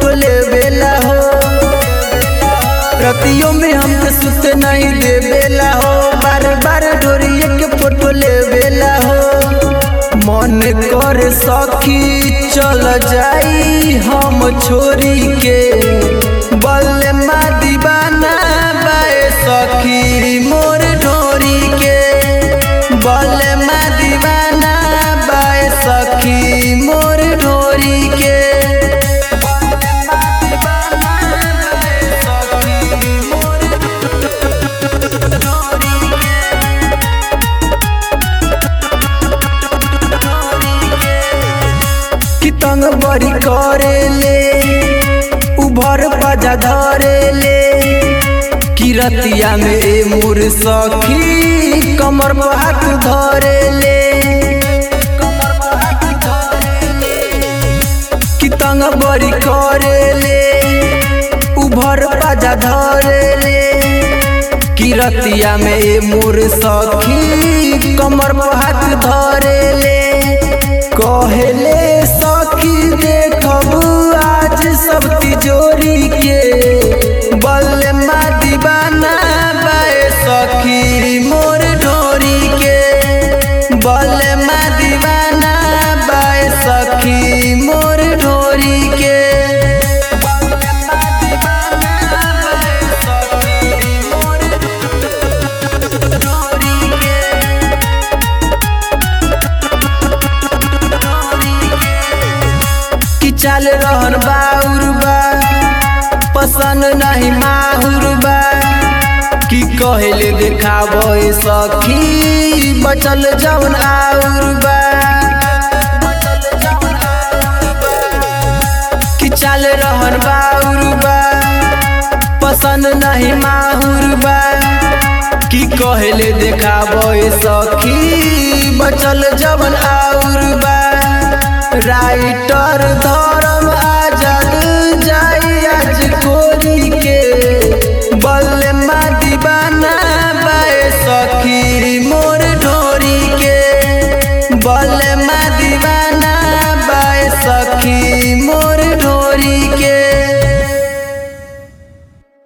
photo ले बेला हो रतियों में हमके सुते नहीं दे बेला हो बार बार ढोरिए के फोटो ले बेला हो मन कर सखी चल जाई हम छोरी के बल्ले मा दीवाना बाए सखी मोर ढोरी के बल्ले मा दीवाना बाए सखी मोर ढोरी के कि तंग बड़ी करे ले उभर बजा धरे ले कि रतिया में ए मोर सखी कमर पर हाथ धरे ले कि तंग बड़ी करे ले उभर बजा धरे ले कि रतिया में ए मोर सखी कमर पर हाथ धरे ले कहले सखी देखब आज सब तिजोरी के बल्ले मा दीवाना बाए सखी मोर ढोरी के बल्ले मा दीवाना बाए सखी मोर ढोरी के बल्ले मा दीवाना बाए सखी मोर ढोरी के कि चल रहन बाउर बा पसंद नहीं माहुर बा कि कहले देखाबे सखी बचल जवन आउर बा कि चल रहन बाउर बा पसंद नहीं माहुर बा कि कहले देखाबे सखी बचल जवन आउर बा राइटर ध